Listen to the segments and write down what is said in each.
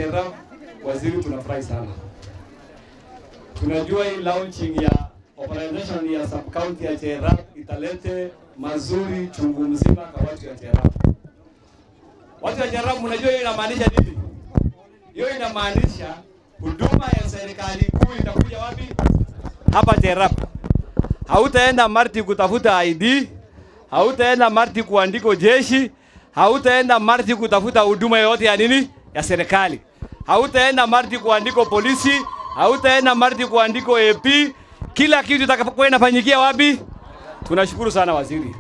Cherab, waziri, tunafurahi sana. Tunajua hii launching ya organization ya sub county ya Cherab italete mazuri chungu mzima kwa watu ya Cherab. Watu wa Cherab, mnajua hiyo inamaanisha nini? Hiyo inamaanisha huduma ya serikali kuu itakuja wapi? Hapa Cherab. Hautaenda Marti kutafuta ID, hautaenda Marti kuandiko jeshi, hautaenda Marti kutafuta huduma yoyote ya nini ya serikali, hautaenda Marti kuandiko polisi, hautaenda Marti kuandiko AP. Kila kitu itakapokuwa inafanyikia wapi? Tunashukuru sana waziri.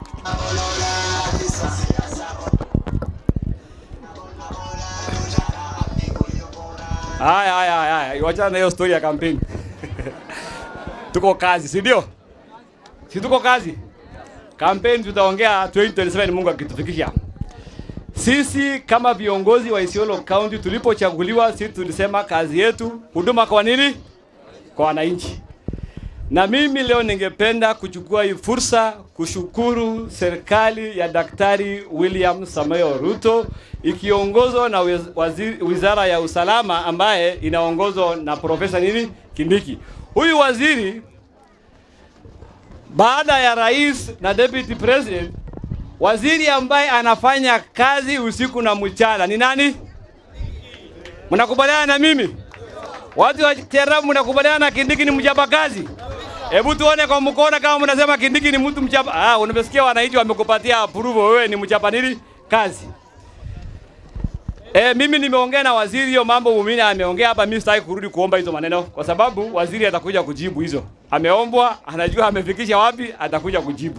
Haya, haya, haya, wachana na hiyo story ya kampeni. tuko kazi, si ndio? Si tuko kazi? Kampeni tutaongea 2027 Mungu akitufikisha. Sisi kama viongozi wa Isiolo County tulipochaguliwa, sisi tulisema kazi yetu huduma kwa nini? Kwa wananchi. Na mimi leo ningependa kuchukua hii fursa kushukuru serikali ya Daktari William Samoei Ruto ikiongozwa na wiz- waziri, wizara ya usalama ambaye inaongozwa na Profesa nini Kindiki. Huyu waziri baada ya rais na deputy president, waziri ambaye anafanya kazi usiku na mchana ni nani? Mnakubaliana na mimi? Watu wa Cherab, mnakubaliana na Kindiki ni mchapa kazi? Hebu tuone kwa mkono kama mnasema Kindiki ni mtu mchapa. Ah, unamesikia wananchi wamekupatia approval, wewe ni mchapa nini kazi. E, mimi nimeongea na waziri hiyo mambo mumini ameongea hapa, mimi sitaki kurudi kuomba hizo maneno kwa sababu waziri atakuja kujibu hizo. Ameombwa, anajua amefikisha wapi, atakuja kujibu.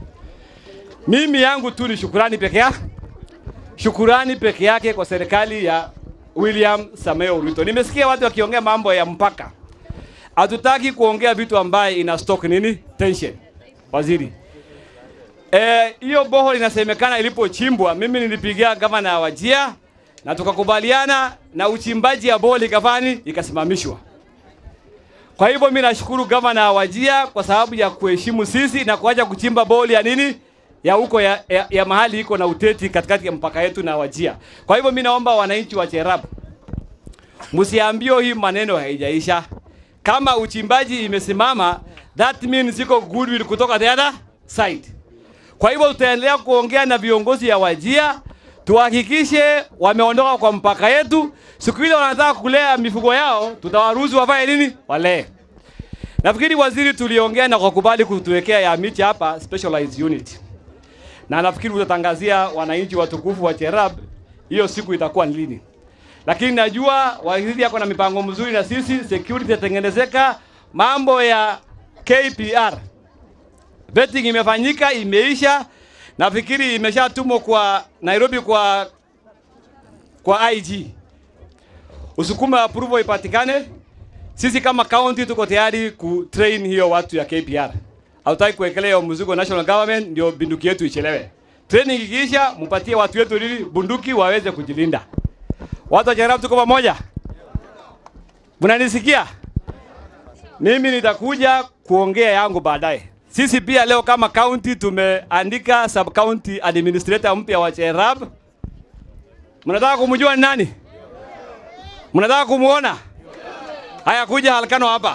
Mimi yangu tu ni shukurani peke yake. Shukurani peke yake kwa serikali ya William Samoei Ruto. Nimesikia watu wakiongea mambo ya mpaka. Hatutaki kuongea vitu ambaye ina stock nini? Tension. Waziri. Eh, hiyo boho inasemekana ilipochimbwa, mimi nilipigia gavana wa Wajia na tukakubaliana na uchimbaji ya boho likafani ikasimamishwa. Kwa hivyo mimi nashukuru gavana wa Wajia kwa sababu ya kuheshimu sisi na kuacha kuchimba boho ya nini ya huko ya, ya, ya mahali iko na uteti katikati ya mpaka yetu na Wajia. Kwa hivyo mimi naomba wananchi wa Cherab msiambio hii maneno haijaisha. Kama uchimbaji imesimama, that means iko goodwill kutoka the other side. Kwa hivyo tutaendelea kuongea na viongozi ya Wajia tuhakikishe wameondoka kwa mpaka yetu. Siku ile wanataka kulea mifugo yao, tutawaruhusu wafanye nini? Walee. Nafikiri waziri, tuliongea na kukubali kutuwekea ya miche hapa specialized unit, na nafikiri utatangazia wananchi watukufu wa Cherab hiyo siku itakuwa ni lini, lakini najua waziri yako na mipango mzuri na sisi, security itatengenezeka. Mambo ya KPR vetting imefanyika, imeisha. Nafikiri imeshatumwa kwa Nairobi kwa kwa IG. Usukume approval ipatikane. Sisi kama county tuko tayari ku train hiyo watu ya KPR. Hatutaki kuwekelea hiyo mzigo national government ndio bunduki yetu ichelewe. Training ikiisha, mpatie watu wetu lili bunduki waweze kujilinda. Watu wa Cherab tuko pamoja. Mnanisikia? Mimi nitakuja kuongea yangu baadaye. Sisi pia leo kama county tumeandika sub county administrator mpya wa Cherab. Mnataka kumjua ni nani? Mnataka kumuona? Haya, kuja Halkano hapa,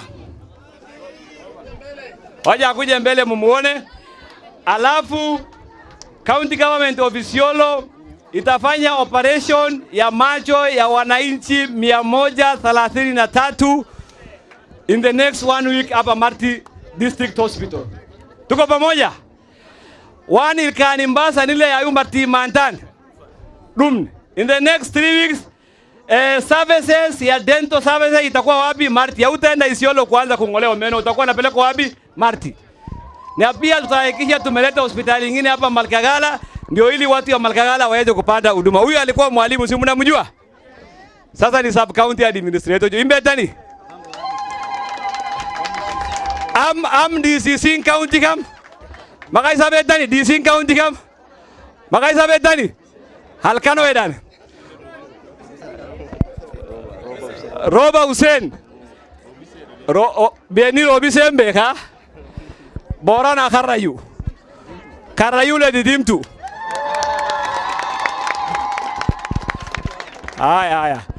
waja kuja mbele mumuone, alafu county government of Isiolo itafanya operation ya macho ya wananchi mia moja thelathini na tatu in the next one week hapa Marti District Hospital. Tuko pamoja? One ilkani Mbasa nile ya Marti Mantan. Dum. In the next three weeks eh, services ya dental services itakuwa wapi? Marti. Hautaenda Isiolo kuanza kung'olewa meno, utakuwa unapelekwa wapi? Marti. Na pia tutahakikisha tumeleta hospitali nyingine hapa Malkagala ndio ili watu wa Malkagala waweze kupata huduma. Huyu alikuwa mwalimu, si mnamjua? Sasa ni sub county administrator. Imbe tani. Am am DCC county kam. Makai sabe tani DC county kam. Makai sabe tani. Halkano edan. Roba Hussein. Ro o, Beni Robi Sembe ka. Bora na Karayu. Karayu le didimtu. Haya haya.